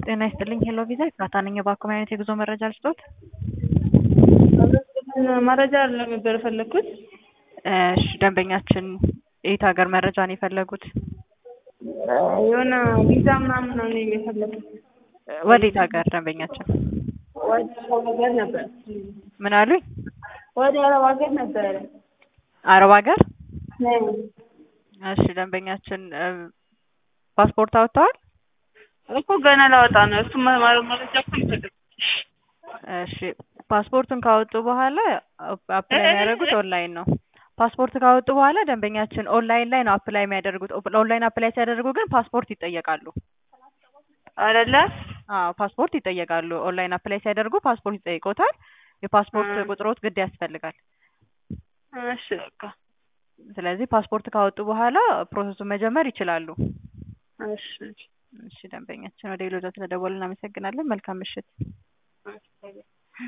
ጤና ይስጥልኝ ሄሎ ቪዛ ኤፍራታ ነኝ። እባክዎ ምን አይነት የጉዞ መረጃ ልስጥዎት? መረጃ ነበር የፈለግኩት። እሺ ደንበኛችን የት ሀገር መረጃ ነው የፈለጉት? የሆነ ቪዛ ምናምን ነው እኔ የፈለግኩት። ወዴት ሀገር ደንበኛችን? ወደ አረብ ሀገር ነበር። ምን አሉኝ? ወደ አረብ ሀገር ነበረ። አረብ ሀገር? ነኝ። እሺ ደንበኛችን ፓስፖርት አውጥተዋል? እኮ ገና ላወጣ ነው። እሱ መረጃ እኮ ይፈልግ እሺ ፓስፖርቱን ካወጡ በኋላ አፕላይ የሚያደርጉት ኦንላይን ነው። ፓስፖርት ካወጡ በኋላ ደንበኛችን ኦንላይን ላይ ነው አፕላይ የሚያደርጉት። ኦንላይን አፕላይ ሲያደርጉ ግን ፓስፖርት ይጠየቃሉ። አይደለ? አዎ ፓስፖርት ይጠየቃሉ። ኦንላይን አፕላይ ሲያደርጉ ፓስፖርት ይጠይቆታል። የፓስፖርት ቁጥሮት ግድ ያስፈልጋል። እሺ በቃ ስለዚህ ፓስፖርት ካወጡ በኋላ ፕሮሰሱን መጀመር ይችላሉ። እሺ እሺ ደንበኛችን ወደ ሌሎዛ ስለደወሉ እናመሰግናለን። መልካም ምሽት።